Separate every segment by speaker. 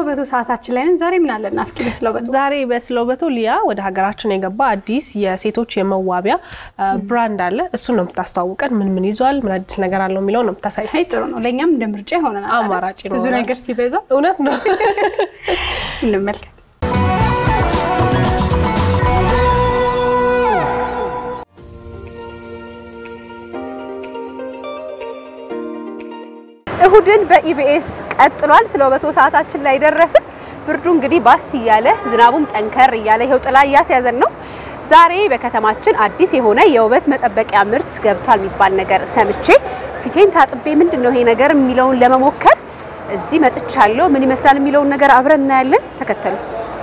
Speaker 1: በቶ ሰዓታችን ላይ ነን። ዛሬ ምን አለን ናፍቂ? በስለው በቶ
Speaker 2: ዛሬ በስለው በቶ ሊያ ወደ ሀገራችን የገባ አዲስ የሴቶች የመዋቢያ ብራንድ አለ። እሱን ነው የምታስተዋውቀን። ምን ምን ይዟል፣ ምን አዲስ ነገር አለው የሚለው ነው የምታሳይ።
Speaker 1: አይ ጥሩ ነው። ለእኛም እንደ ምርጫ ይሆነናል።
Speaker 2: አማራጭ
Speaker 1: ብዙ
Speaker 2: ይኖረናል።
Speaker 1: ነገር ሲበዛ
Speaker 2: እውነት ነው።
Speaker 1: እንመልከት። እሁድን በኢቢኤስ ቀጥሏል። ስለ ውበቶ ሰዓታችን ላይ ደረስን። ብርዱ እንግዲህ ባስ እያለ ዝናቡም ጠንከር እያለ ይኸው ጥላ እያስያዘን ነው። ዛሬ በከተማችን አዲስ የሆነ የውበት መጠበቂያ ምርት ገብቷል የሚባል ነገር ሰምቼ ፊቴን ታጥቤ ምንድን ነው ይሄ ነገር የሚለውን ለመሞከር እዚህ መጥቻለሁ። ምን ይመስላል የሚለውን ነገር አብረን እናያለን። ተከተሉ።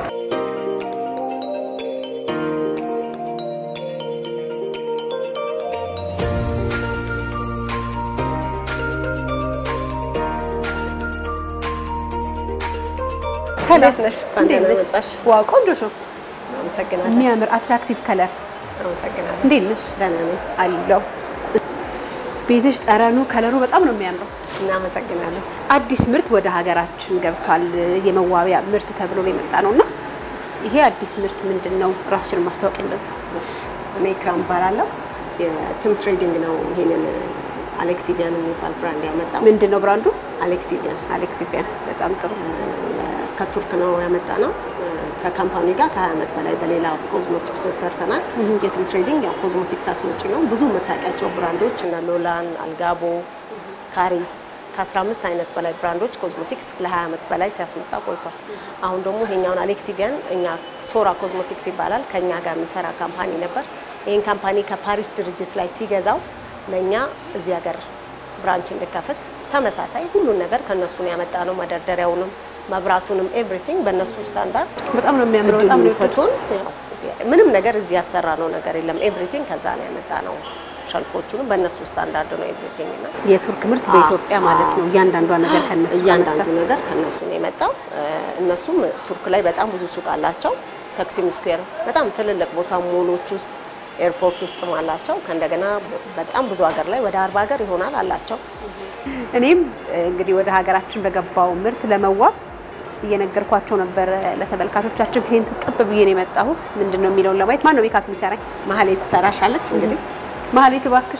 Speaker 3: እንዴት ነሽ? እንኳን
Speaker 1: እንዴት
Speaker 3: ደህና
Speaker 1: ነሽ?
Speaker 3: መጣሽ።
Speaker 1: ዋው ቆንጆ ነው።
Speaker 3: አመሰግናለሁ።
Speaker 1: የሚያምር አትራክቲቭ ከለር።
Speaker 3: አመሰግናለሁ።
Speaker 1: እንዴት ነሽ?
Speaker 3: ደህና ነኝ።
Speaker 1: አለው ቤትሽ ጠረኑ ከለሩ በጣም ነው የሚያምረው።
Speaker 3: እናመሰግናለሁ።
Speaker 1: አዲስ ምርት ወደ ሀገራችን ገብቷል። የመዋቢያ ምርት ተብሎ ነው የመጣ ነው እና ይሄ አዲስ ምርት ምንድን ነው? ራስሽን ማስታወቅ እንደዛ።
Speaker 3: እሺ፣ እኔ ክራም እባላለሁ። የትም ትሬዲንግ ነው ይሄንን አሌክሲቪያን የሚባል ብራንድ ያመጣው።
Speaker 1: ምንድን ነው ብራንዱ?
Speaker 3: አሌክሲቪያን
Speaker 1: አሌክሲቪያን። በጣም ጥሩ።
Speaker 3: ከቱርክ ነው ያመጣ ነው። ከካምፓኒ ጋር ከ20 ዓመት በላይ በሌላ ኮዝሞቲክሶች ሰርተናል። የትም ትሬዲንግ ያው ኮዝሞቲክስ አስመጪ ነው። ብዙ የምታውቂያቸው ብራንዶች እነ ሎላን፣ አልጋቦ፣ ካሪስ ከ15 አይነት በላይ ብራንዶች ኮዝሞቲክስ ለ20 ዓመት በላይ ሲያስመጣ ቆይቷል። አሁን ደግሞ ይሄኛውን አሌክሲቪያን እኛ ሶራ ኮዝሞቲክስ ይባላል ከኛ ጋር የሚሰራ ካምፓኒ ነበር። ይህን ካምፓኒ ከፓሪስ ድርጅት ላይ ሲገዛው ለእኛ እዚህ ሀገር ብራንች እንድከፍት ተመሳሳይ ሁሉን ነገር ከነሱ ነው ያመጣ ነው። መደርደሪያውንም መብራቱንም ኤቭሪቲንግ በእነሱ ስታንዳርድ
Speaker 1: በጣም ነው የሚያምረው። በጣም ነው
Speaker 3: ሰጥቶን ምንም ነገር እዚህ ያሰራ ነው ነገር የለም። ኤቭሪቲንግ ከዛ ነው ያመጣ ነው። ሸልፎቹንም በእነሱ ስታንዳርድ ነው ኤቭሪቲንግ እና
Speaker 1: የቱርክ ምርት በኢትዮጵያ ማለት ነው። እያንዳንዷ ነገር ከነሱ
Speaker 3: እያንዳንዱ
Speaker 1: ከመጣ።
Speaker 3: ነገር ከነሱ ነው የመጣው። እነሱም ቱርክ ላይ በጣም ብዙ ሱቅ አላቸው። ተክሲም ስኩዌር በጣም ትልልቅ ቦታ ሞሎች ውስጥ ኤርፖርት ውስጥም አላቸው። ከእንደገና በጣም ብዙ ሀገር ላይ ወደ አርባ ሀገር ይሆናል አላቸው።
Speaker 1: እኔም እንግዲህ ወደ ሀገራችን በገባው ምርት ለመዋብ እየነገርኳቸው ነበር ለተመልካቾቻችን። ፊቴን ጥብ ብዬ ነው የመጣሁት። ምንድን ነው የሚለውን ለማየት ማን ነው ሜካፕ የሚሰራኝ?
Speaker 3: መሀል ትሰራሻለች እንግዲህ
Speaker 1: ማህሌት እባክሽ።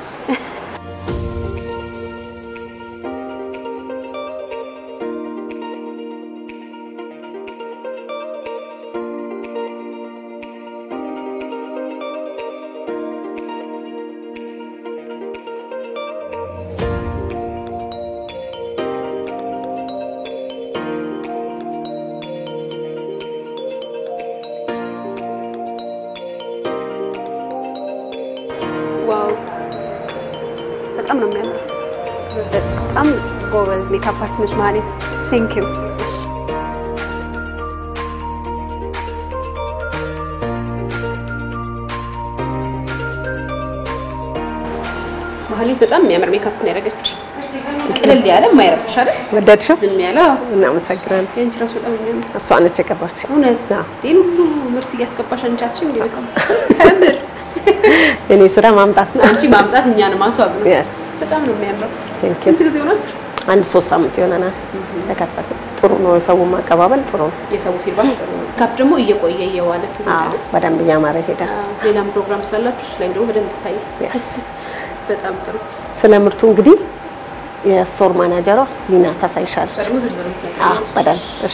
Speaker 1: ዋው በጣም ነው የሚያምረው። በጣም ጎበዝ ሜካፕ አርቲስት ነች ማህሌት። ቴንክ ዩ። ማህሌት በጣም የሚያምር ሜካፕ ነው ያደረገች። ቅልል ያለ የማይረብሽ አይደል?
Speaker 3: ወደድሽው?
Speaker 1: ዝም ያለ አዎ።
Speaker 3: እናመሰግናለን።
Speaker 1: የአንቺ ራሱ በጣም የሚያምር
Speaker 3: እሷ ነች የቀባች።
Speaker 1: እውነት
Speaker 3: አዎ።
Speaker 1: ይህን ሁሉ ምርት እያስገባሽ አንቺ አትችይም እንዴ? በጣም ከምር
Speaker 3: የኔ ስራ ማምጣት ነው።
Speaker 1: አንቺ ማምጣት እኛን ማስዋብ ነው።
Speaker 3: Yes.
Speaker 1: በጣም ነው የሚያምረው።
Speaker 3: Thank you.
Speaker 1: ስንት ጊዜ ሆናችሁ?
Speaker 3: አንድ ሶስት ሳምንት ይሆነናል ተከፈተ። ጥሩ ነው። የሰው ማቀባበል ጥሩ ነው።
Speaker 1: የሰው ፊድባክ ጥሩ ነው። ካፕ ደግሞ እየቆየ እየዋለ
Speaker 3: አዎ፣
Speaker 1: ስለሆነ
Speaker 3: በደንብ እያማረ ይሄዳል።
Speaker 1: ሌላም ፕሮግራም ስላላችሁ እሱ ላይም ደግሞ በደንብ ይታይ።
Speaker 3: Yes.
Speaker 1: በጣም ጥሩ።
Speaker 3: ስለ ምርቱ እንግዲህ የስቶር ማናጀሯ ሊና ታሳይሻለች።
Speaker 1: ደግሞ ዝርዝሩ
Speaker 3: አዎ፣ በደንብ እሺ።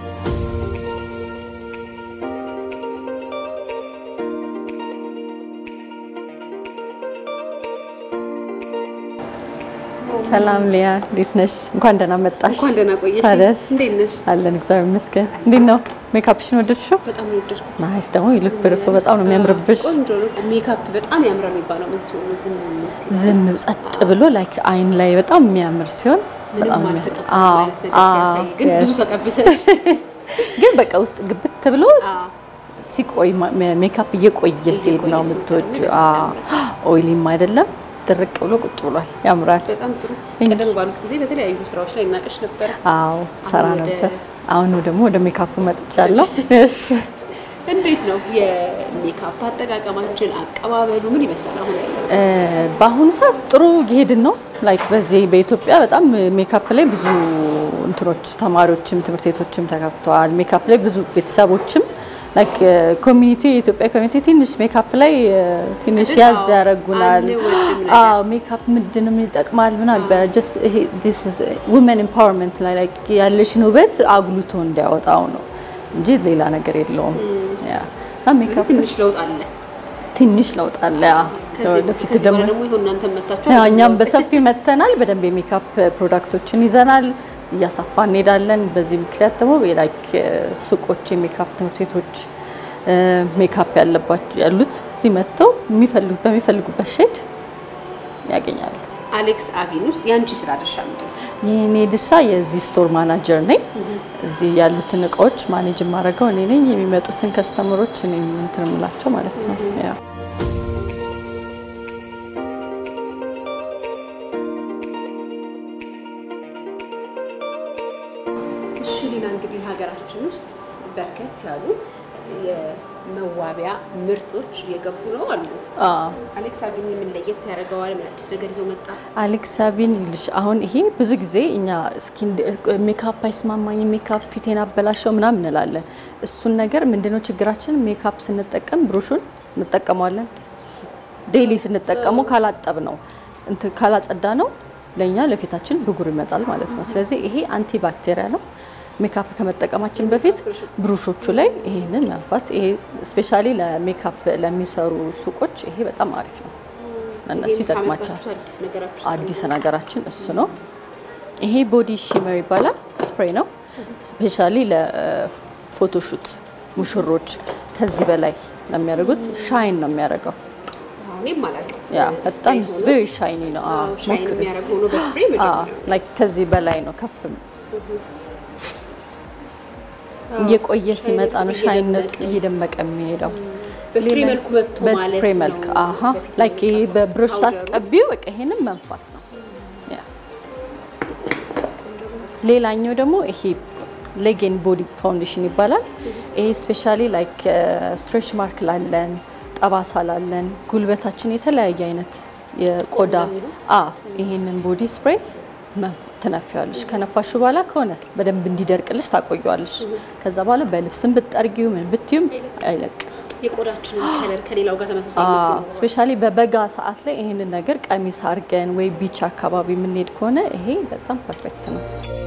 Speaker 4: ሰላም ሊያ፣ እንዴት ነሽ? እንኳን ደህና መጣሽ።
Speaker 1: እንኳን ደህና ቆየሽ።
Speaker 4: ታዲያስ?
Speaker 1: እንዴት ነሽ?
Speaker 4: አለን እግዚአብሔር ይመስገን። እንዴት ነው ሜካፕሽን ወደድሽው?
Speaker 1: በጣም ነው የወደድኩት።
Speaker 4: ናይስ። ደግሞ ይልክ ብርፍ በጣም ነው የሚያምርብሽ።
Speaker 1: ቆንጆ ነው። ሜካፕ በጣም ያምራል የሚባለው ምን ሲሆን ነው? ዝም ሲል
Speaker 4: ዝም ጸጥ ብሎ ላይክ አይን ላይ በጣም የሚያምር ሲሆን በጣም
Speaker 1: ምንም
Speaker 4: የሚያምር።
Speaker 1: አልተቀባም
Speaker 4: አዎ፣
Speaker 1: አይነት ነገር
Speaker 4: አዎ፣
Speaker 1: ሲያሳይ፣ ግን ብዙ
Speaker 4: yes።
Speaker 1: ተቀብተሽ
Speaker 4: ግን በቃ ውስጥ ግብት ብሎ
Speaker 1: አዎ
Speaker 4: ሲቆይ ማ- ሜካፕ እየቆየ ሲሄድ ነው
Speaker 1: እየቆየ
Speaker 4: የምትወጁ።
Speaker 1: ሲሄድ
Speaker 4: ኦይሊም አይደለም ድርቅ ብሎ ቁጭ ብሏል። ያምራል።
Speaker 1: በጣም ጥሩ። ቀደም ባሉት ጊዜ በተለያዩ ስራዎች ላይ እናቀሽ ነበረ።
Speaker 4: አዎ ሰራ
Speaker 1: አሁን ወደ-
Speaker 4: ነበር። አሁን ደግሞ ወደ ሜካፕ መጥቻለሁ። Yes።
Speaker 1: እንዴት ነው የሜካፕ አጠቃቀማችን አቀባበሉ ምን ይመስላል? አሁን ያለው
Speaker 4: እ፣ በአሁኑ ሰዓት ጥሩ እየሄድን ነው። ላይክ በዚህ በኢትዮጵያ በጣም ሜካፕ ላይ ብዙ እንትኖች ተማሪዎችም ትምህርት ቤቶችም ተከፍተዋል። ሜካፕ ላይ ብዙ ቤተሰቦችም ላይክ ኮሚኒቲ የኢትዮጵያ ኮሚኒቲ ትንሽ ሜካፕ ላይ ትንሽ ያዝ ያደርጉናል። አዎ ሜካፕ ምንድን ነው ይጠቅማል ምናምን ይባላል። ጀስት ይሄ ዲስ ኢዝ ውመን ኤምፓወርመንት ላይ ላይክ ያለሽን ውበት አጉልቶ እንዲያወጣው ነው እንጂ ሌላ ነገር የለውም። ያ እና ሜካፕ
Speaker 1: ትንሽ ለውጥ አለ።
Speaker 4: ትንሽ ለውጥ አለ። ያ ወደፊት
Speaker 1: ከዚህ
Speaker 4: ደግሞ
Speaker 1: በኋላ ደግሞ ይሁን እናንተ መታችሁ
Speaker 4: ያው እኛም በሰፊ መጥተናል። በደንብ የሜካፕ ፕሮዳክቶችን ይዘናል፣ እያሰፋ እንሄዳለን። በዚህ ምክንያት ደግሞ ላይክ ሱቆች፣ የሜካፕ ትምህርት ቤቶች ሜካፕ ያለባቸው ያሉት እዚህ መጥተው የሚፈልጉ በሚፈልጉበት ሼድ ያገኛሉ።
Speaker 1: አሌክስ አቪን ውስጥ የአንቺ ስራ ድርሻ ምንድን ነው?
Speaker 4: የኔ ድርሻ የዚህ ስቶር ማናጀር ነኝ። እዚህ ያሉትን እቃዎች ማኔጅ የማደርገው እኔ ነኝ። የሚመጡትን ከስተመሮች እኔ እንትን የምላቸው ማለት ነው። ያው
Speaker 1: እሺ ሌላ እንግዲህ ሀገራችን ውስጥ በርከት ያሉ የመዋቢያ ምርቶች እየገቡ ነው አሉ።
Speaker 4: አዎ
Speaker 1: አሌክስ አቪን ምን ለየት ያደርገዋል? ምን አዲስ ነገር ይዞ መጣ?
Speaker 4: አሌክስ ሳቢን ይልሽ አሁን ይሄ ብዙ ጊዜ እኛ ስኪን ሜካፕ አይስማማኝ ሜካፕ ፊቴን አበላሸው ምናምን እንላለን። እሱን ነገር ምንድነው ችግራችን? ሜካፕ ስንጠቀም ብሩሹን እንጠቀመዋለን። ዴይሊ ስንጠቀሙ ካላጠብ ነው እንትን ካላጸዳ ነው ለእኛ ለፊታችን ብጉር ይመጣል ማለት ነው። ስለዚህ ይሄ አንቲ ባክቴሪያ ነው። ሜካፕ ከመጠቀማችን በፊት ብሩሾቹ ላይ ይሄንን መንፋት ይሄ ስፔሻሊ ለሜካፕ ለሚሰሩ ሱቆች ይሄ በጣም አሪፍ ነው። ለእነሱ ይጠቅማቸዋል።
Speaker 1: ካመጣችሁት አዲስ ነገራችሁ
Speaker 4: አዲስ ነገራችን እሱ ነው። ይሄ ቦዲ ሺመር ይባላል። ስፕሬይ ነው። ስፔሻሊ ለፎቶሹት ሙሽሮች ከዚህ በላይ ለሚያደርጉት ሻይን ነው የሚያደርገው።
Speaker 1: እኔም አላውቅም።
Speaker 4: ያ በጣም ቬሪ ሻይኒ ነው። አዎ
Speaker 1: ሻይን
Speaker 4: ሞክሪ
Speaker 1: የሚያደርግ ሆኖ በስፕሬይ መጀመሪያ
Speaker 4: ላይክ ከዚህ በላይ ነው ከፍ እየቆየ ሲመጣ ነው ሻይነቱ እየደመቀ የሚሄደው።
Speaker 1: በስፕሬይ መልኩ መጥቶ ማለት
Speaker 4: በስፕሬይ መልክ
Speaker 1: ነው።
Speaker 4: አሀ
Speaker 1: በፊት
Speaker 4: ላይክ ይሄ
Speaker 1: የነበረው
Speaker 4: በብሩሽ
Speaker 1: ፓውደሩ።
Speaker 4: ሳትቀቢው በቃ ይሄንን መንፋት ነው። ያ ሌላኛው ደግሞ ይሄ ሌጌን ቦዲ ፋውንዴሽን ይባላል። ይሄ ስፔሻሊ ላይክ ስትሬች ማርክ ላለን፣ ጠባሳ ላለን፣ ጉልበታችን የተለያየ አይነት የቆዳ አ ይሄንን ቦዲ ስፕሬይ ትነፊዋለሽ። ከነፋሹ በኋላ ከሆነ በደንብ እንዲደርቅልሽ ታቆየዋለሽ። ከዛ በኋላ በልብስም ብትጠርጊው ምን ብትዩም አይለቅም።
Speaker 1: የቆዳችንን ከለር ከሌላው ጋር ተመሳሳይነት ይኖረዋል።
Speaker 4: ስፔሻሊ በበጋ ሰዓት ላይ ይሄንን ነገር ቀሚስ አድርገን ወይ ቢች አካባቢ የምንሄድ ከሆነ ይሄ በጣም ፐርፌክት ነው።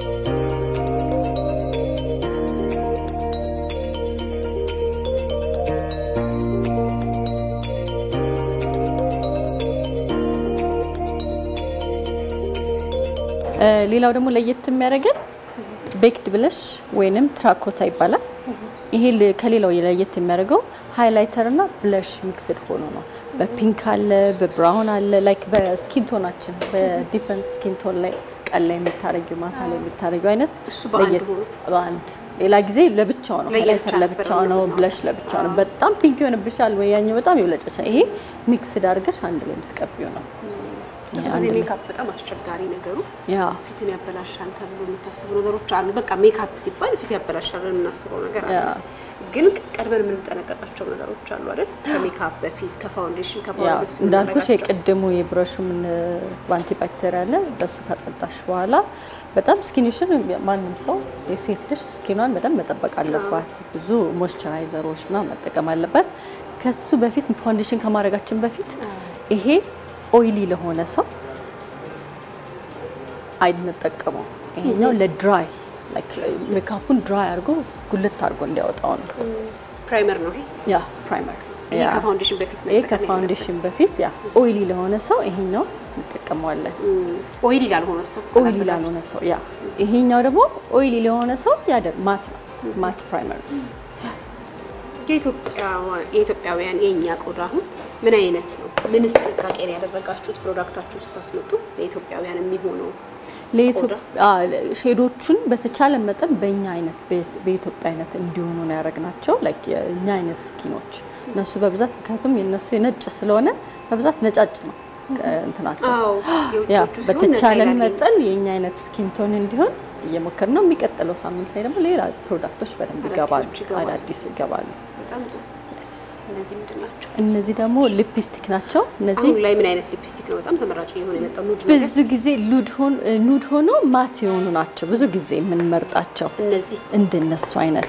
Speaker 4: እ ሌላው ደግሞ ለየት የሚያደርገን ቤክድ ብለሽ ወይንም ትራኮታ ይባላል። ይሄ ል- ከሌላው ለየት የሚያደርገው ሃይላይተር እና ብለሽ ሚክስድ ሆኖ ነው። በፒንክ አለ፣ በብራውን አለ። ላይክ በስኪን ቶናችን በዲፈረንት ስኪን ቶን ላይ ቀን ላይ የምታረጊው ማታ ላይ የምታረጊው አይነት
Speaker 1: እሱ በአንድ
Speaker 4: ለየት-
Speaker 1: ሆኖ?
Speaker 4: በአንድ ሌላ ጊዜ ለብቻው ነው፣
Speaker 1: ለየብቻ
Speaker 4: ሃይላይተር
Speaker 1: ነበር
Speaker 4: ለብቻው ነው፣
Speaker 1: የሚሆነው።
Speaker 4: ብለሽ ለብቻው ነው። በጣም ፒንክ ይሆንብሻል ወይ ያኛው በጣም ይብለጨሻል። ይሄ ሚክስድ አድርገሽ አንድ ላይ የምትቀቢው ነው።
Speaker 1: ብዙ
Speaker 4: ይሄ
Speaker 1: ጊዜ
Speaker 4: አንድ ላይ-
Speaker 1: ሜካፕ በጣም አስቸጋሪ ነገሩ
Speaker 4: ያ
Speaker 1: ፊትን ያበላሻል ተብሎ የሚታሰቡ ነገሮች አሉ። በቃ ሜካፕ ሲባል ፊት ያበላሻል ብለን የምናስበው ነገር አለ።
Speaker 4: ያ
Speaker 1: ግን ቀድመን የምንጠነቀቃቸው ነገሮች አሉ አይደል? ከሜካፕ በፊት ከፋውንዴሽን
Speaker 4: ያ
Speaker 1: ከፓውደር በፊት
Speaker 4: እንዳልኩሽ
Speaker 1: የምናደርጋቸው።
Speaker 4: የቅድሙ የብረሹ ምን በአንቲ ባክቴሪያ አለ። በሱ ካጸዳሽ በኋላ በጣም ስኪንሽን ማንም ሰው የሴት ልጅ ስኪኗን በደንብ መጠበቅ አለባት። ብዙ ሞይስቸራይዘሮች ምናምን መጠቀም አለበት። ከሱ በፊት ፋውንዴሽን ከማድረጋችን በፊት ይሄ ኦይሊ ለሆነ ሰው አይንጠቀመው። ይሄኛው ለድራይ ሜካፑን ድራይ አድርጎ ጉልት አድርጎ እንዲያወጣው ነው።
Speaker 1: ፕራይመር ነው ይሄ።
Speaker 4: ያ ፕራይመር
Speaker 1: ይሄ
Speaker 4: ያ
Speaker 1: ከፋውንዴሽን በፊት
Speaker 4: ይሄ
Speaker 1: መጠቀም
Speaker 4: ከፋውንዴሽን በፊት ያ ኦይሊ ለሆነ ሰው ይሄኛው እንጠቀመዋለን።
Speaker 1: የለብንም። ኦይሊ ላልሆነ ሰው
Speaker 4: ኦይሊ
Speaker 1: አዘጋጅቶ
Speaker 4: ላልሆነ ሰው ያ ይሄኛው ደግሞ ኦይሊ ለሆነ ሰው ያደር ማት ነው ማት ፕራይመር ነው።
Speaker 1: የኢትዮጵያ- የኢትዮጵያውያን የእኛ ቆዳ አሁን ምን አይነት ነው? ምንስ ጥንቃቄ ነው ያደረጋችሁት? ፕሮዳክታችሁ ስታስመጡ ለኢትዮጵያውያን የሚሆነው
Speaker 4: ለኢትዮጵያ ሼዶቹን በተቻለ መጠን በእኛ አይነት በ- በኢትዮጵያ አይነት እንዲሆኑ ነው ያደረግናቸው። ላይክ የእኛ አይነት ስኪኖች እነሱ በብዛት ምክንያቱም የእነሱ የነጭ ስለሆነ በብዛት ነጫጭ ነው እ፣ እንትናቸው
Speaker 1: አዎ
Speaker 4: ያ
Speaker 1: የውጮቹ ሲሆን
Speaker 4: በተቻለን
Speaker 1: ነጣ ይላል።
Speaker 4: መጠን የእኛ አይነት ስኪን ቶን እንዲሆን እየሞከርን ነው። የሚቀጥለው ሳምንት ላይ ደግሞ ሌላ ፕሮዳክቶች በደንብ ይገባሉ፣
Speaker 1: አዳዲሶች ይገባሉ።
Speaker 4: አዳዲስ ይገባሉ።
Speaker 1: በጣም ጥሩ። እነዚህ ምንድን ናቸው?
Speaker 4: እነዚህ ደግሞ ሊፕስቲክ ናቸው። እነዚህ
Speaker 1: አሁን ላይ ምን አይነት ሊፕስቲክ ነው በጣም ተመራጭ የሆነ የመጣው? ኑድ ነገር
Speaker 4: ብዙ ጊዜ ሉድ ሆን- ኑድ ሆኖ ማት የሆኑ ናቸው ብዙ ጊዜ የምንመርጣቸው
Speaker 1: እነዚህ
Speaker 4: እንደነሱ አይነት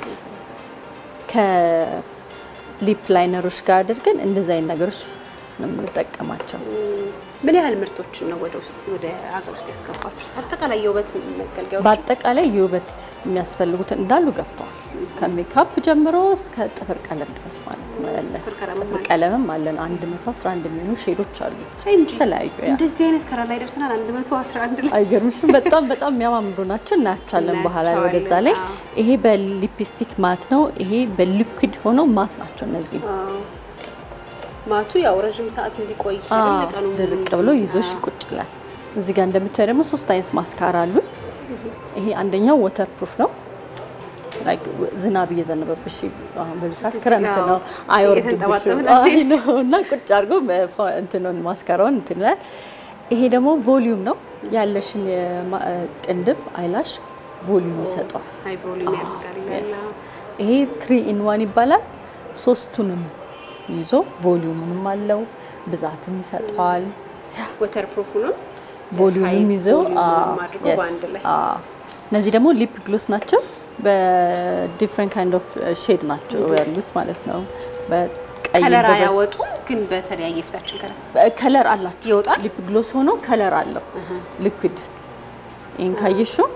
Speaker 4: ከሊፕ ላይነሮች ጋር አድርገን እንደዚህ አይነት ነገሮች ነው የምንጠቀማቸው።
Speaker 1: ምን ያህል ምርቶችን ነው ወደ ውስጥ ወደ ሀገር ውስጥ ያስገባችሁት? አጠቃላይ የውበት መገልገያዎች
Speaker 4: በአጠቃላይ የውበት የሚያስፈልጉትን እንዳሉ ገብተዋል። ከሜካፕ ጀምሮ እስከ ጥፍር ቀለም ድረስ ማለት ነው ያለ
Speaker 1: ጥፍር ቀለምም
Speaker 4: ጥፍር
Speaker 1: አለ?
Speaker 4: ቀለምም አለን 111 የሚሆኑ ሼዶች አሉ
Speaker 1: ታይ እንጂ
Speaker 4: የተለያዩ ያ
Speaker 1: እንደዚህ አይነት ከለር ላይ ደርሰናል። 111 ላይ
Speaker 4: አይገርምሽም? በጣም በጣም የሚያማምሩ ናቸው። እናያቸዋለን በኋላ ላይ ወደዛ ላይ።
Speaker 1: እናያቸዋለን፣
Speaker 4: ይሄ በሊፕስቲክ ማት ነው። ይሄ በሊኩዊድ ሆኖ ማት ናቸው እነዚህ።
Speaker 1: አዎ። ማቱ ያው ረዥም ሰዓት እንዲቆይ
Speaker 4: አዎ፣
Speaker 1: አይደል? ቀኑ ሙሉ
Speaker 4: ድርቅ ብሎ ይዞሽ ቁጭ ይላል። እዚህ ጋር እንደምታዩ ደግሞ ሶስት አይነት ማስካራ አሉ። ይሄ አንደኛው ወተር ፕሩፍ ነው። ላይክ ዝናብ እየዘነበብሽ አሁን በዚህ ሰዓት
Speaker 1: እዚህ
Speaker 4: ክረምት
Speaker 1: ጋር
Speaker 4: ነው
Speaker 1: እየተንጠባጠብን
Speaker 4: አይወርድብሽም። አይ ነው እና ቁጭ አድርጎ መ- እንትኑን ማስካራውን እንትን ይላል። ይሄ ደግሞ ቮሊዩም ነው ያለሽን የማ- ቅንድብ አይላሽ ቮሊዩም ይሰጠዋል።
Speaker 1: ሃይ ቮሊዩም ያደርጋል ይላል።
Speaker 4: Yes. ይሄ ትሪ ኢን ዋን ይባላል። ሶስቱንም ይዞ ቮሊዩምንም አለው ብዛትም ይሰጠዋል።
Speaker 1: ወተር ፕሩፍ ነው
Speaker 4: ቮሊዩምም ይዞ
Speaker 1: ቮሊዩምም አድርጎ በአንድ ላይ
Speaker 4: እነዚህ ደግሞ ሊፕ ግሎስ ናቸው። በዲፍረንት ካይንድ ኦፍ ሼድ ናቸው ያሉት ማለት ነው። በቀይ
Speaker 1: ከለር
Speaker 4: በበ-
Speaker 1: አያወጡም፣ ግን በተለያየ የፊታችን ከለር
Speaker 4: ከለር አላቸው።
Speaker 1: ይወጣል?
Speaker 4: ሊፕ ግሎስ ሆኖ ከለር አለው ሊኩዊድ። ይህን ካየሽው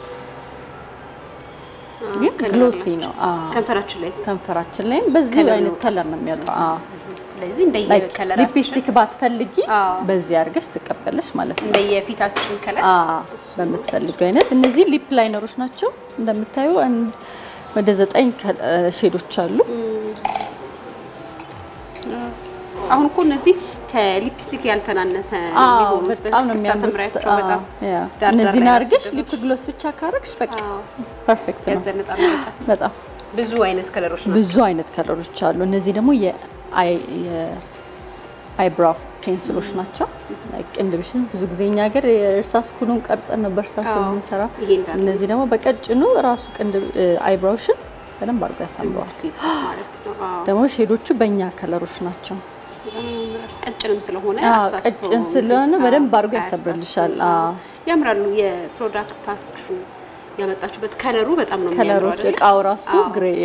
Speaker 4: ግን
Speaker 1: ከለር
Speaker 4: ግሎሲ
Speaker 1: አላቸው።
Speaker 4: ነው። አዎ።
Speaker 1: ከንፈራችን ላይ
Speaker 4: ከንፈራችን ላይም በዚህ
Speaker 1: ከለር
Speaker 4: አይነት
Speaker 1: ይወጣል።
Speaker 4: ከለር ነው የሚወጣው። አዎ።
Speaker 1: ስለዚህ እንደየ
Speaker 4: ላይክ
Speaker 1: ከለራችን
Speaker 4: ሊፕስቲክ ባትፈልጊ
Speaker 1: አዎ።
Speaker 4: በዚህ አድርገሽ ትቀበለሽ ማለት ነው።
Speaker 1: እንደየፊታችን ከለር
Speaker 4: አዎ በምትፈልገው አይነት እነዚህ ሊፕ ላይነሮች ናቸው። እንደምታዩ አንድ ወደ ዘጠኝ ከ- ሼዶች አሉ።
Speaker 1: አሁን እኮ እነዚህ ከሊፕስቲክ ያልተናነሰ
Speaker 4: አዎ
Speaker 1: የሚሆኑት
Speaker 4: በጣም ነው
Speaker 1: በቴክስት
Speaker 4: የሚያምሩት።
Speaker 1: አሳምሪያቸው በጣም
Speaker 4: ያ
Speaker 1: ዳር ዳር
Speaker 4: እነዚህን
Speaker 1: ላይ
Speaker 4: አድርገሽ
Speaker 1: ያስደረጉት።
Speaker 4: ሊፕ ግሎስ ብቻ ካረግሽ በቃ
Speaker 1: አዎ፣
Speaker 4: ፐርፌክት ነው።
Speaker 1: ያዘንጣል በጣም።
Speaker 4: በጣም
Speaker 1: ብዙ አይነት ከለሮች ነው።
Speaker 4: ብዙ አይነት ከለሮች አሉ። እነዚህ ደግሞ የአይብራው ፔንስሎች ናቸው። ላይክ ቅንድብሽን ብዙ ጊዜ እኛ ሀገር የእርሳስ ኩሉን ቀርጸን ነው በእርሳስ
Speaker 1: አዎ፣
Speaker 4: የምንሰራ።
Speaker 1: ይሄ እንዳለ
Speaker 4: እነዚህ ደግሞ በቀጭኑ ራሱ ቅንድብ አይብራውሽን በደንብ አድርጎ ያሳምረዋል።
Speaker 1: ማለት ነው። አዎ፣
Speaker 4: ደግሞ ሼዶቹ በእኛ ከለሮች ናቸው።
Speaker 1: በጣም ያምራል። ቀጭንም ስለሆነ
Speaker 4: አዎ፣
Speaker 1: አሳስቶ
Speaker 4: ቀጭን ስለሆነ
Speaker 1: እንትን፣
Speaker 4: በደንብ
Speaker 1: አዎ፣
Speaker 4: አድርጎ ያሰብርልሻል።
Speaker 1: አያሳስትም።
Speaker 4: አዎ።
Speaker 1: ያምራሉ። የፕሮዳክታችሁ ያመጣችሁበት ከለሩ በጣም ነው የሚያምረው
Speaker 4: ከለሮች
Speaker 1: አይደል?
Speaker 4: እቃው ራሱ
Speaker 1: አዎ።
Speaker 4: ግሬ ያ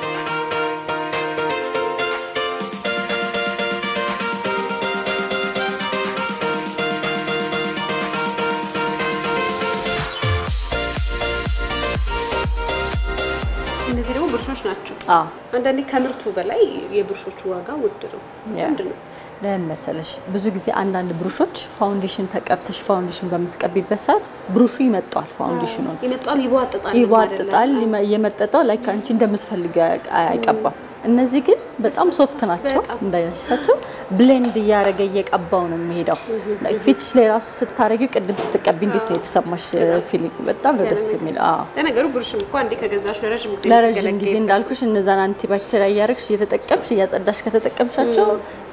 Speaker 1: እነዚህ ደግሞ ብሩሾች ናቸው።
Speaker 4: አዎ
Speaker 1: አንዳንዴ ከምርቱ በላይ የብሩሾቹ ዋጋ ውድ ነው።
Speaker 4: ያ።
Speaker 1: ምንድን ነው?
Speaker 4: ለምን መሰለሽ ብዙ ጊዜ አንዳንድ ብሩሾች ፋውንዴሽን ተቀብተሽ ፋውንዴሽን በምትቀቢበት ሰዓት ብሩሹ ይመጣዋል። ፋውንዴሽኑን
Speaker 1: ይመጣል፣ ይቧጥጣል፣
Speaker 4: ይዋጥጣል። ይመ- እየመጠጠው ላይ አንቺ እንደምትፈልጊው አያ- አይቀባም። እነዚህ ግን በጣም ሶፍት ናቸው።
Speaker 1: በጣም።
Speaker 4: እንዳያሻቸው ብሌንድ እያደረገ እየቀባው ነው የሚሄደው። ላይ ፊትሽ ላይ ራሱ ስታረጊው ቅድም ስትቀቢ እንዴት ነው የተሰማሽ ፊሊንግ? በጣም ነው ደስ የሚል። አዎ
Speaker 1: ለነገሩ ብሩሽም እኮ አንዴ ከገዛሽ ለረዥም ጊዜ
Speaker 4: ለረዥም ጊዜ
Speaker 1: የምትገለገልበት
Speaker 4: እንዳልኩሽ እነዛን አንቲባክቴሪያ እያደረግሽ እየተጠቀምሽ እያጸዳሽ ከተጠቀምሻቸው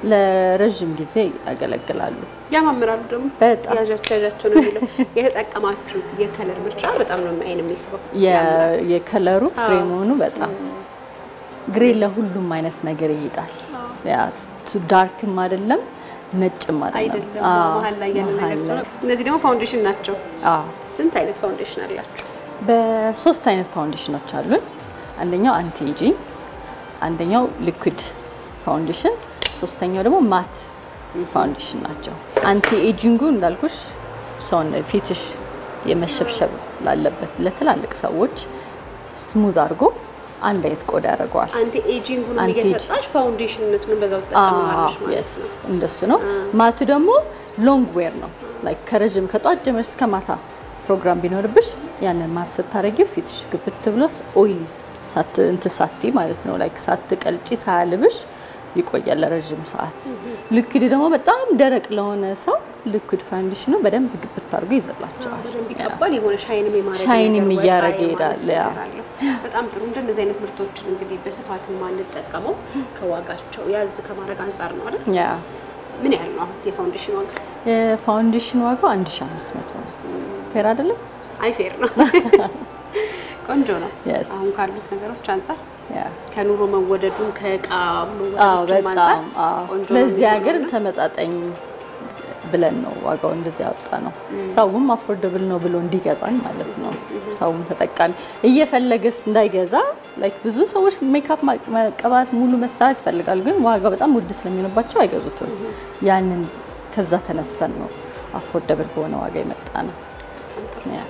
Speaker 4: ለረዥም ጊዜ ያገለግላሉ።
Speaker 1: ያማምራሉ። ደግሞ
Speaker 4: በጣም
Speaker 1: ያዣቸው ያዣቸው ነው የሚለው የተጠቀማችሁት የከለር ምርጫ በጣም ነው አይን የሚስበው።
Speaker 4: የ- የከለሩ
Speaker 1: አዎ።
Speaker 4: ግሬ መሆኑ በጣም ግሬ ለሁሉም አይነት ነገር ይሄዳል። ያ ቱ ዳርክም አይደለም ነጭም አይደለም።
Speaker 1: አይደለም
Speaker 4: አዎ፣
Speaker 1: መሀል ላይ ያለ ነገር
Speaker 4: መሀል
Speaker 1: ስለሆነ
Speaker 4: ላይ።
Speaker 1: እነዚህ ደግሞ ፋውንዴሽን ናቸው።
Speaker 4: አዎ
Speaker 1: ስንት አይነት ፋውንዴሽን አላችሁ?
Speaker 4: በሶስት አይነት ፋውንዴሽኖች አሉን። አንደኛው አንቲ ኤጂንግ፣ አንደኛው ሊኩዊድ ፋውንዴሽን፣ ሶስተኛው ደግሞ ማት ፋውንዴሽን ናቸው። አንቲ ኤጂንጉ እንዳልኩሽ ሰውን ፊትሽ የመሸብሸብ ላለበት ለትላልቅ ሰዎች ስሙዝ አድርጎ አንድ አይነት ቆዳ ያደርገዋል።
Speaker 1: አንቲ ኤጂንጉን
Speaker 4: አንቲ
Speaker 1: እየሰጣሽ ፋውንዴሽንነቱን በዛው ትጠቀማለሽ ማለት
Speaker 4: የስ
Speaker 1: ነው።
Speaker 4: እንደሱ ነው። ማቱ ደግሞ ሎንግ ዌር ነው። ላይክ ከረዥም ከጧት ጀምረሽ እስከ ማታ ፕሮግራም ቢኖርብሽ ያንን ማት ስታረጊው ፊትሽ ግብት ብሎ ኦይሊ ሳት እንትን ሳቲ ማለት ነው። ላይክ ሳትቀልጪ ሳያልብሽ ይቆያል ለረዥም ሰዓት። ሊኩዊድ ደግሞ በጣም ደረቅ ለሆነ ሰው ሊኩዊድ ፋውንዴሽኑ በደንብ ግብት አድርጎ ይዘላቸዋል።
Speaker 1: በደንብ ይቀባል። የሆነ ሻይንም የማድረግ
Speaker 4: ሻይንም
Speaker 1: ነገር፣ ወጣ
Speaker 4: እያደረገ
Speaker 1: የማለት
Speaker 4: ይሄዳል። ያ።
Speaker 1: ነገር አለው። በጣም ጥሩ። እንደነዚህ አይነት ምርቶችን እንግዲህ በስፋት የማንጠቀመው ከዋጋቸው ያዝ ከማድረግ አንጻር ነው አይደል?
Speaker 4: ያ
Speaker 1: ምን ያህል ነው አሁን የፋውንዴሽን ዋጋ?
Speaker 4: የፋውንዴሽን ዋጋው 1500 ነው። ፌር አይደለም?
Speaker 1: አይ ፌር ነው። ቆንጆ ነው።
Speaker 4: Yes.
Speaker 1: አሁን ካሉት ነገሮች አንጻር
Speaker 4: ያ
Speaker 1: ከኑሮ መወደዱን ከእቃ
Speaker 4: አዎ
Speaker 1: መወደዱም አንጻር
Speaker 4: በጣም አዎ።
Speaker 1: ቆንጆ ነው
Speaker 4: ለዚህ
Speaker 1: የሚሆነው
Speaker 4: ሀገር
Speaker 1: እና
Speaker 4: ተመጣጣኝ ብለን ነው ዋጋው እንደዚህ ያወጣ ነው። ሰውም አፎርደብል ነው ብሎ እንዲገዛን ማለት ነው። ሰውም ተጠቃሚ እየፈለገስ እንዳይገዛ ላይክ ብዙ ሰዎች ሜካፕ መቀባት ሙሉ መሰራት ይፈልጋሉ፣ ግን ዋጋው በጣም ውድ ስለሚሆንባቸው አይገዙትም። ያንን ከዛ ተነስተን ነው አፎርደብል በሆነ ዋጋ የመጣ ነው። ያ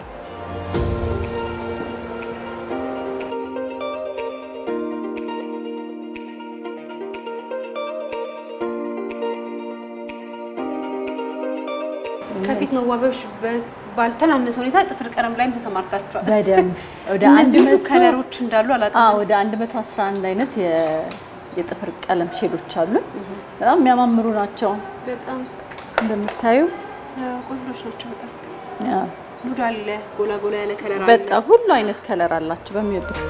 Speaker 1: ከፊት መዋቢያዎች በ- ባልተናነሰ ሁኔታ ጥፍር ቀለም ላይም ተሰማርታችኋል።
Speaker 4: በደንብ ወደ አንድ
Speaker 1: እነዚህ ሁሉ
Speaker 4: መቶ
Speaker 1: ከለሮች እንዳሉ አላውቅም።
Speaker 4: አዎ ወደ 111 አይነት የ- የጥፍር ቀለም ሼዶች አሉ። በጣም የሚያማምሩ ናቸው
Speaker 1: በጣም
Speaker 4: እንደምታዩ።
Speaker 1: አ፣ ቆንጆች ናቸው። በጣም
Speaker 4: ያ
Speaker 1: ኑድ አለ፣ ጎላ ጎላ ያለ ከለር አለ።
Speaker 4: በጣም ሁሉ አይነት ከለር አላቸው በሚወዱት።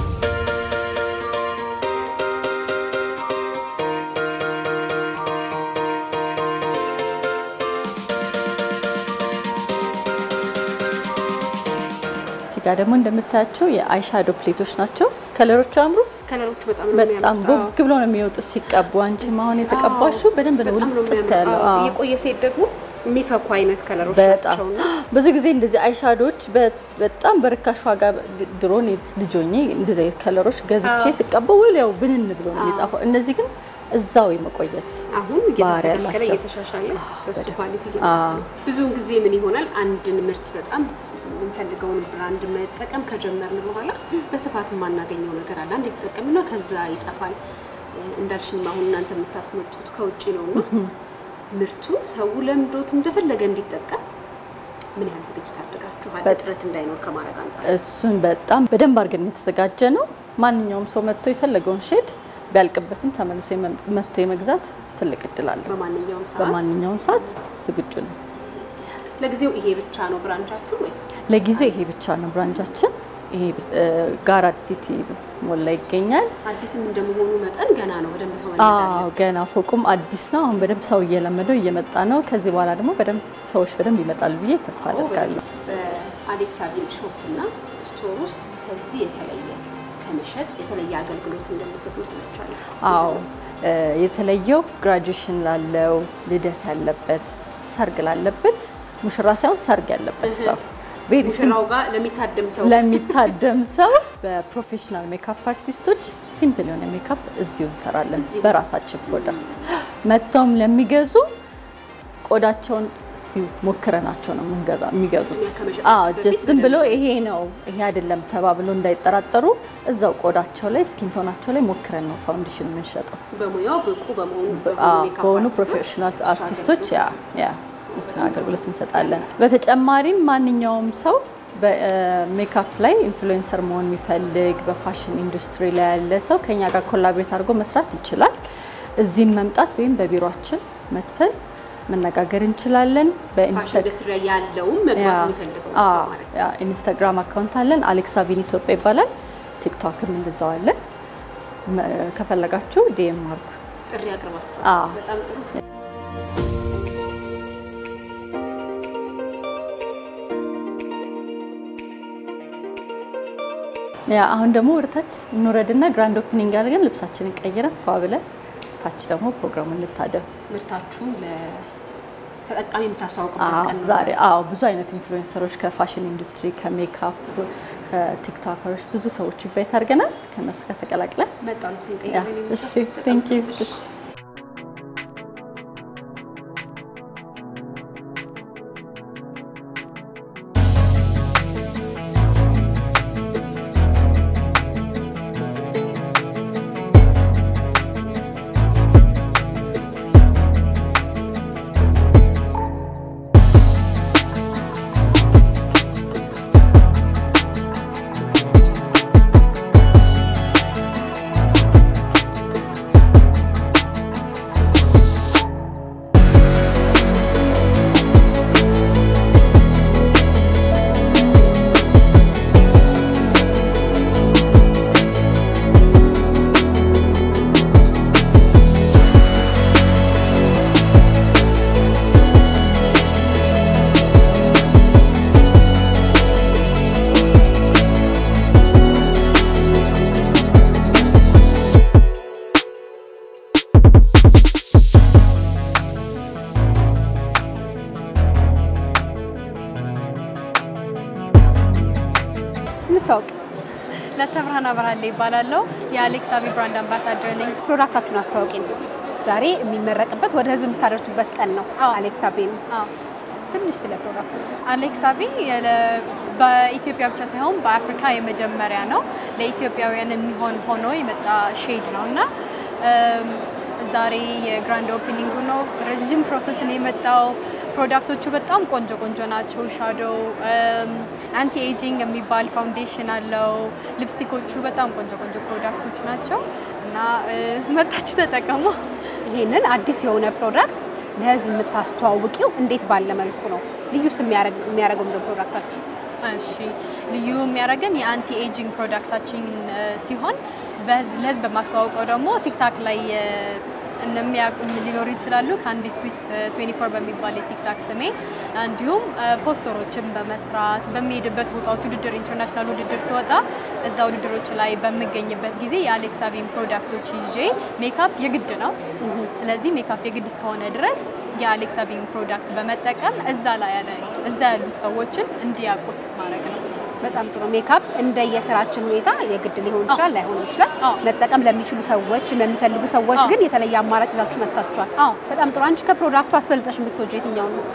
Speaker 4: እዚህ ጋር ደግሞ እንደምታያቸው የአይሻዶ ፕሌቶች ናቸው። ከለሮቹ አምሩ
Speaker 1: ከለሮቹ በጣም ነው
Speaker 4: በጣም
Speaker 1: የሚያምሩት።
Speaker 4: ቦግ ብሎ ነው የሚወጡት ሲቀቡ። አንቺም አሁን የተቀባሽው በደንብ ነው
Speaker 1: በጣም ነው
Speaker 4: ውልፍት
Speaker 1: የሚያምረው።
Speaker 4: ያለው።
Speaker 1: አዎ፣
Speaker 4: አዎ።
Speaker 1: የቆየ ሴት ደግሞ የሚፈኩ አይነት ከለሮች
Speaker 4: በጣም
Speaker 1: ናቸውና
Speaker 4: ብዙ ጊዜ እንደዚህ አይሻዶች በ- በጣም በርካሽ ዋጋ ድሮ እኔ ልጅ ሆኜ እንደዚህ አይነት ከለሮች ገዝቼ
Speaker 1: አዎ።
Speaker 4: ስቀባው ወዲያው ብንን ብሎ ነው የሚጠፋው። እነዚህ ግን እዛው የመቆየት
Speaker 1: አሁን
Speaker 4: ባህሪ
Speaker 1: እየተስተካከለ
Speaker 4: ያላቸው።
Speaker 1: እየተሻሻለ በሱ
Speaker 4: በደንብ።
Speaker 1: ኳሊቲ
Speaker 4: አዎ።
Speaker 1: እየመጣ ነው። ብዙውን ጊዜ ምን ይሆናል አንድን ምርት በጣም የምንፈልገውን ብራንድ መጠቀም ከጀመርን በኋላ በስፋት የማናገኘው ነገር አለ። አንድ የተጠቀምና ከዛ ይጠፋል። እንዳልሽኝ አሁን እናንተ የምታስመጡት ከውጭ ነው እና ምርቱ ሰው ለምዶት እንደፈለገ እንዲጠቀም ምን ያህል ዝግጅት አድርጋችኋል?
Speaker 4: በጣም።
Speaker 1: እጥረት እንዳይኖር ከማድረግ አንጻር
Speaker 4: እሱን በጣም በደንብ አድርገን የተዘጋጀ ነው። ማንኛውም ሰው መጥቶ የፈለገውን ሼድ ቢያልቅበትም ተመልሶ የመ- መጥቶ የመግዛት ትልቅ እድል አለው።
Speaker 1: በማንኛውም ሰዓት
Speaker 4: በማንኛውም ሰዓት ዝግጁ ነው።
Speaker 1: ለጊዜው ይሄ ብቻ ነው ብራንቻችሁ ወይስ
Speaker 4: ለጊዜው ይሄ ብቻ ነው ብራንቻችን። ይሄ እ፣ ጋራድ ሲቲ ሞል ላይ ይገኛል።
Speaker 1: አዲስም እንደመሆኑ መጠን ገና ነው በደንብ ሰው
Speaker 4: አዎ ገና ፎቁም አዲስ ነው። አሁን በደንብ ሰው እየለመደው እየመጣ ነው። ከዚህ በኋላ ደግሞ በደንብ ሰዎች በደንብ ይመጣሉ ብዬ ተስፋ አደርጋለሁ።
Speaker 1: በአሌክስ አቪል ሾፕ እና ስቶር ውስጥ ከዚህ የተለየ ከመሸጥ የተለየ አገልግሎት እንደሚሰጡ ሰምቻለሁ።
Speaker 4: አዎ እ፣ የተለየው ግራጁዌሽን ላለው፣ ልደት ያለበት፣ ሰርግ ላለበት ሙሽራ ሳይሆን ሰርግ ያለበት ሰው ቬሪ
Speaker 1: ሙሽራው ጋር ለሚታደም ሰው
Speaker 4: ለሚታደም ሰው በፕሮፌሽናል ሜካፕ አርቲስቶች ሲምፕል የሆነ ሜካፕ እዚሁ እንሰራለን
Speaker 1: እዚሁ?
Speaker 4: በራሳችን ፕሮዳክት። መጥተውም ለሚገዙ ቆዳቸውን እዚሁ ሞክረናቸው ነው የምንገዛ የሚገዙት።
Speaker 1: እኛ ከመሸጣችን
Speaker 4: አዎ
Speaker 1: በፊት
Speaker 4: ጀስት ዝም ብሎ
Speaker 1: በደንብ-
Speaker 4: ይሄ ነው ይሄ አይደለም ተባብሎ እንዳይጠራጠሩ እዛው ቆዳቸው ላይ ስኪንቶናቸው ላይ ሞክረን ነው ፋውንዴሽን የምንሸጠው።
Speaker 1: በሙያው ብቁ በመሆኑ
Speaker 4: አዎ፣
Speaker 1: ሜካፕ
Speaker 4: በሆኑ
Speaker 1: አርቲስቶች
Speaker 4: ፕሮፌሽናል
Speaker 1: እሱ
Speaker 4: አርቲስቶች ያ
Speaker 1: አገልግሎት
Speaker 4: ያ እሱን አገልግሎት እንሰጣለን። በተጨማሪም ማንኛውም ሰው በሜካፕ ላይ ኢንፍሉዌንሰር መሆን የሚፈልግ በፋሽን ኢንዱስትሪ ላይ ያለ ሰው ከኛ ጋር ኮላቦሬት አድርጎ መስራት ይችላል። እዚህም መምጣት ወይም በቢሮችን መተን መነጋገር እንችላለን።
Speaker 1: ፋሽን
Speaker 4: በኢንስታ
Speaker 1: ኢንዱስትሪ ላይ ያለውም መግባት የሚፈልገው ሰው
Speaker 4: አዎ፣
Speaker 1: ማለት
Speaker 4: ያ
Speaker 1: ነው።
Speaker 4: ኢንስታግራም አካውንት አለን። አሌክስ አቪን ኢትዮጵያ ይባላል። ቲክቶክም እንደዛው አለን። መ- ከፈለጋችሁ ዲኤም አድርጉ።
Speaker 1: ጥሪ አቅርባችኋል።
Speaker 4: አዎ።
Speaker 1: በጣም ጥሩ።
Speaker 4: ያ አሁን ደግሞ ወደታች እንውረድና ግራንድ ኦፕኒንግ አድርገን ልብሳችንን ቀይረን ፏ ብለን ታች ደግሞ ፕሮግራሙን እንታደም።
Speaker 1: ምርታችሁን ለተጠቃሚ የምታስተዋውቁበት
Speaker 4: አዎ
Speaker 1: ቀን ነው
Speaker 4: ዛሬ አዎ ብዙ አይነት ኢንፍሉዌንሰሮች ከፋሽን ኢንዱስትሪ ከሜካፕ ከቲክቶከሮች ብዙ ሰዎች ኢንቫይት አድርገናል። ከእነሱ ጋር ተቀላቅለን
Speaker 1: መጣ ልብሴን
Speaker 4: ያ
Speaker 1: ቀይሬ ነው
Speaker 4: እሺ
Speaker 1: የመጣሁት። በጣም
Speaker 4: ቴንክ ዩ
Speaker 1: ጥሩ።
Speaker 4: እሺ
Speaker 1: እንታወቅ።
Speaker 5: ለተብርሃን አብርሃሌ ይባላለሁ። የአሌክስ አቢ ብራንድ አምባሳደር ነኝ።
Speaker 1: ፕሮዳክታችሁን አስተዋውቂን እስቲ። ዛሬ የሚመረቅበት ወደ ህዝብ የምታደርሱበት ቀን ነው።
Speaker 5: አዎ።
Speaker 1: አሌክስ አቤ ነው።
Speaker 5: አዎ።
Speaker 1: ትንሽ ስለ ፕሮዳክቱ
Speaker 5: አሌክስ አቢ የለ- በኢትዮጵያ ብቻ ሳይሆን በአፍሪካ የመጀመሪያ ነው። ለኢትዮጵያውያን የሚሆን ሆኖ የመጣ ሼድ ነው እና እም፣ ዛሬ የግራንድ ኦፕኒንጉ ነው። ረዥም ፕሮሰስ ነው የመጣው። ፕሮዳክቶቹ በጣም ቆንጆ ቆንጆ ናቸው። ሻዶው አንቲ ኤጂንግ የሚባል ፋውንዴሽን አለው። ሊፕስቲኮቹ በጣም ቆንጆ ቆንጆ ፕሮዳክቶች ናቸው እና እ፣ መጣችሁ ተጠቀሙ።
Speaker 1: ይሄንን አዲስ የሆነ ፕሮዳክት ለህዝብ የምታስተዋውቂው እንዴት ባለ መልኩ ነው? ልዩስ የሚያደርግ- የሚያደርገው ምንድን ነው ፕሮዳክታችሁ?
Speaker 5: እሺ ልዩ የሚያደርገን የአንቲ ኤጂንግ ፕሮዳክታችን እ፣ ሲሆን በህዝብ ለህዝብ በማስተዋወቀው ደግሞ ቲክታክ ላይ እ፣ እንደሚያውቁኝ ሊኖሩ ይችላሉ። ከአንዲ ስዊት 24 በሚባል የቲክታክ ስሜ እንዲሁም እ፣ ፖስተሮችን በመስራት በሚሄድበት ቦታዎች ውድድር ኢንተርናሽናል ውድድር ሲወጣ እዛ ውድድሮች ላይ በምገኝበት ጊዜ የአሌክስ አቢን ፕሮዳክቶች ይዤ ሜካፕ የግድ ነው። ስለዚህ ሜካፕ የግድ እስከሆነ ድረስ የአሌክስ አቢን ፕሮዳክት በመጠቀም እዛ ላይ ያለ እዛ ያሉ ሰዎችን እንዲያውቁት ማድረግ ነው።
Speaker 1: በጣም ጥሩ። ሜካፕ እንደየስራችን ሁኔታ የግድ ሊሆን ይችላል፣ ላይሆንም ይችላል።
Speaker 5: አዎ።
Speaker 1: መጠቀም ለሚችሉ ሰዎች፣ ለሚፈልጉ ሰዎች
Speaker 5: አዎ።
Speaker 1: ግን የተለየ አማራጭ ይዛችሁ መጥታችኋል።
Speaker 5: አዎ።
Speaker 1: በጣም ጥሩ። አንቺ ከፕሮዳክቱ አስበልጠሽ የምትወጂው የትኛውን ነው?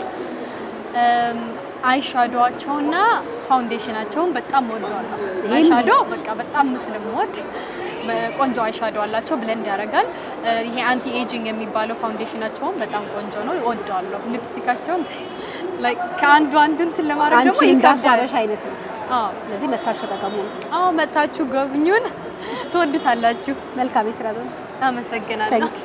Speaker 5: አይሻዶዋቸውና ፋውንዴሽናቸውን በጣም ወደዋለሁ።
Speaker 1: ይሄን
Speaker 5: አይሻዶ በቃ በጣም ስለምወድ ቆንጆ አይሻዶ አላቸው፣ ብለንድ ያደርጋል። እ፣ ይሄ አንቲ ኤጂንግ የሚባለው ፋውንዴሽናቸውን በጣም ቆንጆ ነው፣ እወደዋለሁ። ሊፕስቲካቸውን like ከአንዱ አንዱ እንትን ለማድረግ
Speaker 1: አንቺ
Speaker 5: ደግሞ ይከብዳል።
Speaker 1: እንዳስዋበሽ አይነት ነው።
Speaker 5: አዎ
Speaker 1: ስለዚህ መታችሁ ተጠቀሙ ነው።
Speaker 5: አዎ፣ መታችሁ ጎብኙን፣ ትወዱታላችሁ።
Speaker 1: መልካም የስራ ዘመን።
Speaker 5: አመሰግናለሁ።
Speaker 1: ታንክ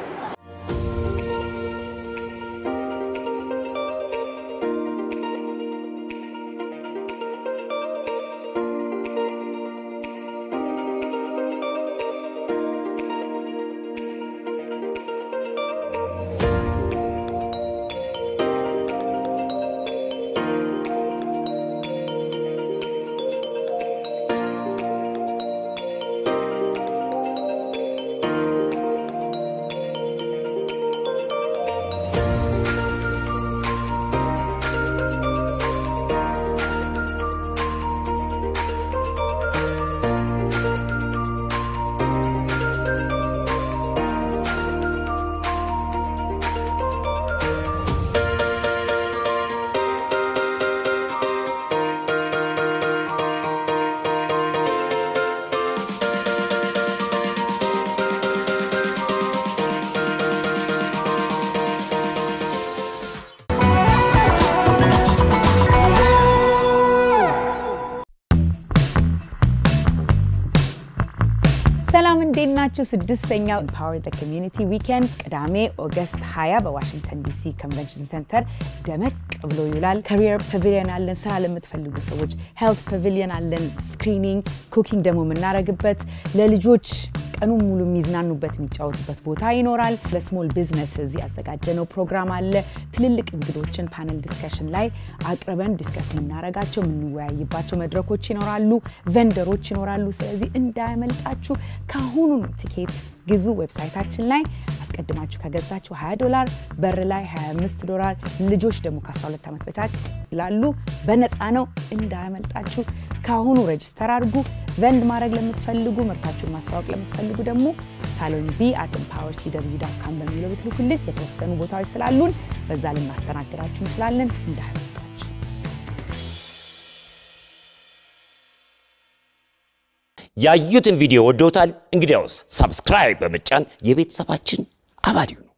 Speaker 6: ሰላም እንዴት ናችሁ? ስድስተኛው ኢምፓወር ዘ ኮሚዩኒቲ ዊኬንድ ቅዳሜ ኦገስት 20 በዋሽንግተን ዲሲ ኮንቨንሽን ሴንተር ደመቅ ብሎ ይውላል። ካሪየር ፓቪሊየን አለን፣ ስራ ለምትፈልጉ ሰዎች ሄልት ፓቪሊየን አለን፣ ስክሪኒንግ፣ ኩኪንግ ደግሞ የምናደርግበት ለልጆች ቀኑን ሙሉ የሚዝናኑበት የሚጫወቱበት ቦታ ይኖራል። ለስሞል ቢዝነስ ያዘጋጀነው ፕሮግራም አለ። ትልልቅ እንግዶችን ፓነል ዲስከሽን ላይ አቅርበን ዲስከስ የምናደርጋቸው የምንወያይባቸው መድረኮች ይኖራሉ። ቨንደሮች ይኖራሉ። ስለዚህ እንዳያመልጣችሁ ከአሁኑ ቲኬት ግዙ። ዌብሳይታችን ላይ አስቀድማችሁ ከገዛችሁ 20 ዶላር፣ በር ላይ 25 ዶላር፣ ልጆች ደግሞ ከ12 ዓመት በታች ይላሉ። በነፃ ነው። እንዳያመልጣችሁ ከአሁኑ ሬጅስተር አድርጉ። ቨንድ ማድረግ ለምትፈልጉ ምርታችሁን ማስታወቅ ለምትፈልጉ ደግሞ ሳሎን ቢ አት ኤምፓወር ሲደብዩ ዳት ካም በሚለው ብትልኩልን የተወሰኑ ቦታዎች ስላሉን በዛ ልናስተናግዳችሁ እንችላለን። እንዳያመልጣችሁ።
Speaker 7: ያዩትን ቪዲዮ ወደውታል? እንግዲያውስ ሰብስክራይብ በመጫን የቤተሰባችን አባል ይሁኑ።